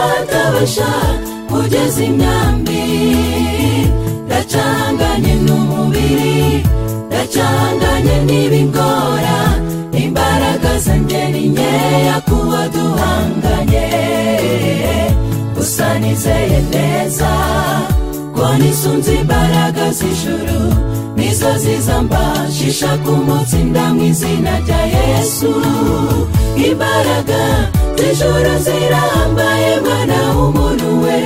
ubufasha ugeze imyambi ndacanganye n'umubiri ndacanganye n'ibingora imbaraga zanjye ni nkeya kuba duhanganye gusa nizeye neza ko nisunze imbaraga z'ijuru nizo zizambashisha ku munsi ndamwizina rya yesu imbaraga z'ijuru zirambaye mwana w'umuntu we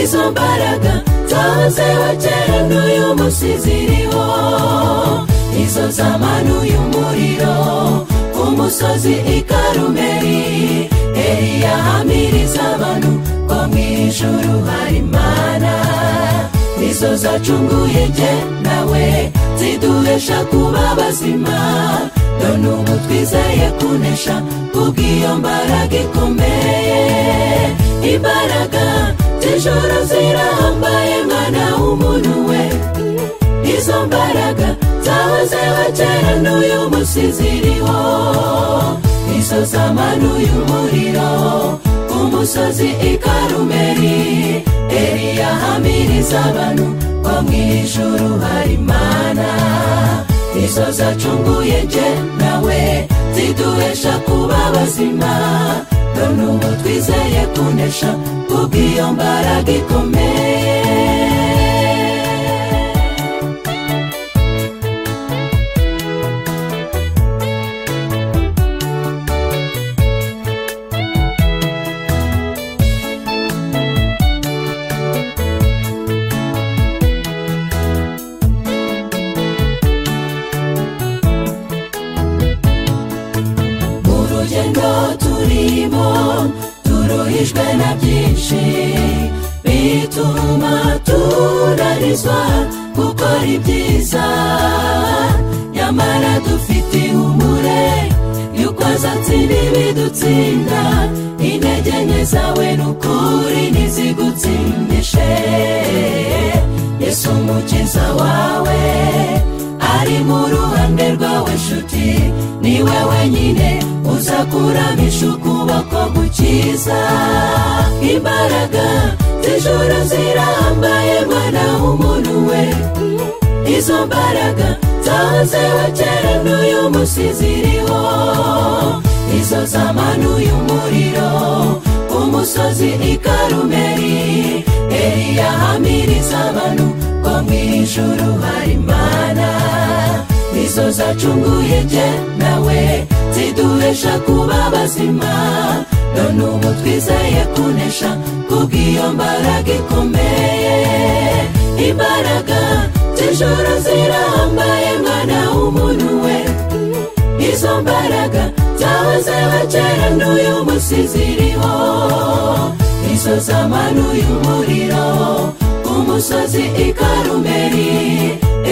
izo mbaraga zahozeho kera n'uyu munsi ziriho izo zamanuye umuriro ku musozi ikarumeri eriya hamiriza abantu ko mu ijuru hari imana nizo zacunguye jye nawe ziduhesha kuba bazima none ubu twizeye kunesha kubw'iyo mbaraga ikomeye imbaraga z'ijoro zirambaye mwana w'umuntu we izo mbaraga zahozeho kera n'uyu munsi ziriho izo zamanuye umuriro ku musozi ikarumeri eriya hamiriza abantu ko mu ijuru hari imana izo zacunguye jye nawe ziduhesha kuba bazima none ubu twizeye kunesha kubw'iyo mbaraga ikomeye urugendo turimo turuhijwe na byinshi bituma tunarizwa gukora ibyiza nyamara dufite ihumure yuko azatsira ibidutsinda intege nke zawe n'ukuri ntizigutsindishe yesu umukiza wawe ari mu ruhande rwawe nshuti niwe wenyine uza kuramisha ukuboko gukiza imbaraga z'ijoro zirambaye mwana w'umuntu we izo mbaraga zahozeho kera n'uyu munsi ziriho izo zamanuye umuriro ku musozi ikarumeri eriya hamiriza abantu ko mu ijuru hari imana izo zacunguye jye nawe ziduhesha kuba bazima none ubu twizeye kunesha kubw'iyo mbaraga ikomeye imbaraga z'ijoro zirambaye mwana w'umuntu we izo mbaraga zahozeho kera n'uyu munsi ziriho izo zamanuye umuriro ku musozi ikarumeri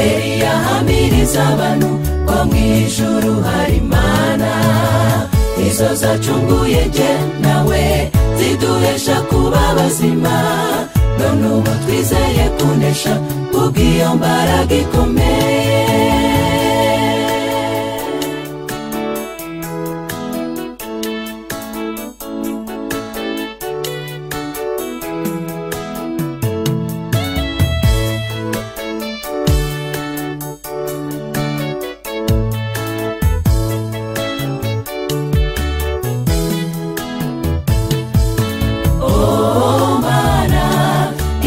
eriya hamiriza abantu ko mu ijuru hari imana izo zacunguye jye nawe ziduhesha kuba bazima none ubu twizeye kunesha kubw'iyo mbaraga ikomeye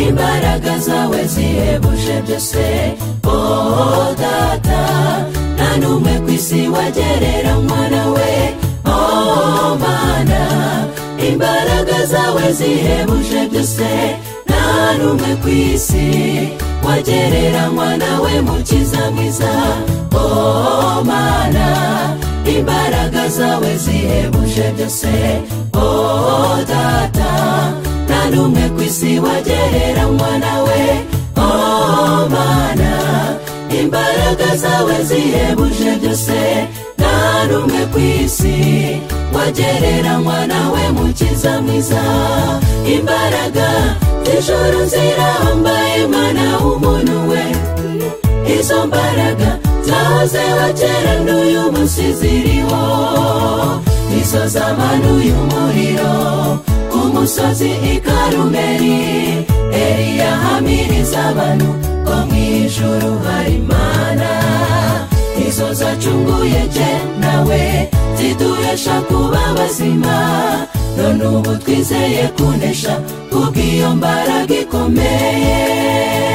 imbaraga zawe zihebuje byose oh data nta n'umwe ku isi wagerera umwana we oh mana imbaraga zawe zihebuje byose nta n'umwe ku isi wagereranywa nawe mukiza mwiza oh mana imbaraga zawe zihebuje byose oh data n'umwe ku isi wagereranywa nawe oh mana imbaraga zawe zihebuje byose nta n'umwe ku isi wagereranywa nawe mukiza mwiza imbaraga z'ijoro zirambaye mana w'umuntu we izo mbaraga zahozeho kera n'uyu munsi ziriho izo zamanuye umuriro mu musozi i karumeri eriya hamiriza abantu ko mu ijuru hari imana izo zacunguye je nawe ziduhesha kuba bazima none ubu twizeye kunesha kubw'iyo mbaraga ikomeye